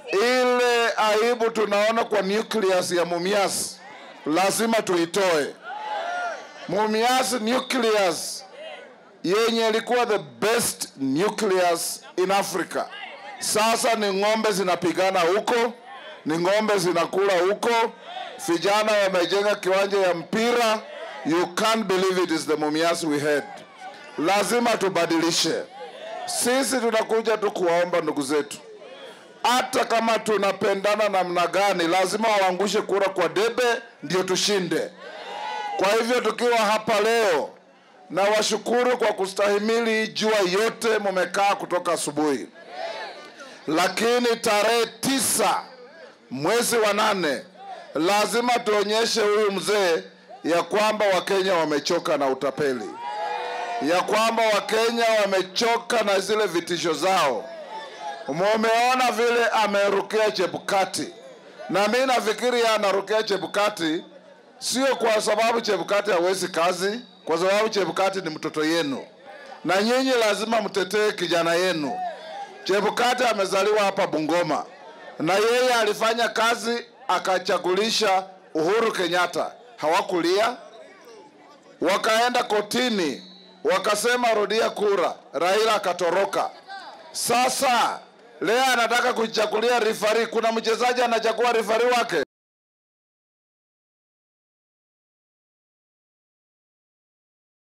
ile aibu tunaona kwa nucleus ya Mumias lazima tuitoe. Mumias nucleus yenye ilikuwa the best nucleus in Africa, sasa ni ng'ombe zinapigana huko, ni ng'ombe zinakula huko, vijana wamejenga kiwanja ya mpira. You can't believe it is the Mumias we had. Lazima tubadilishe. Sisi tunakuja tu kuwaomba ndugu zetu, hata kama tunapendana namna gani, lazima waangushe kura kwa debe ndio tushinde. Kwa hivyo tukiwa hapa leo, na washukuru kwa kustahimili hii jua yote mumekaa kutoka asubuhi, lakini tarehe tisa mwezi wa nane lazima tuonyeshe huyu mzee ya kwamba Wakenya wamechoka na utapeli, ya kwamba Wakenya wamechoka na zile vitisho zao. Mumeona vile amerukia Chebukati, na mi nafikiri yeye anarukia Chebukati sio kwa sababu Chebukati hawezi kazi, kwa sababu Chebukati ni mtoto yenu, na nyinyi lazima mtetee kijana yenu. Chebukati amezaliwa hapa Bungoma, na yeye alifanya kazi akachagulisha Uhuru Kenyatta, hawakulia wakaenda kotini, wakasema rudia kura, Raila akatoroka. Sasa leo anataka kuchagulia rifari. Kuna mchezaji anachagua rifari wake.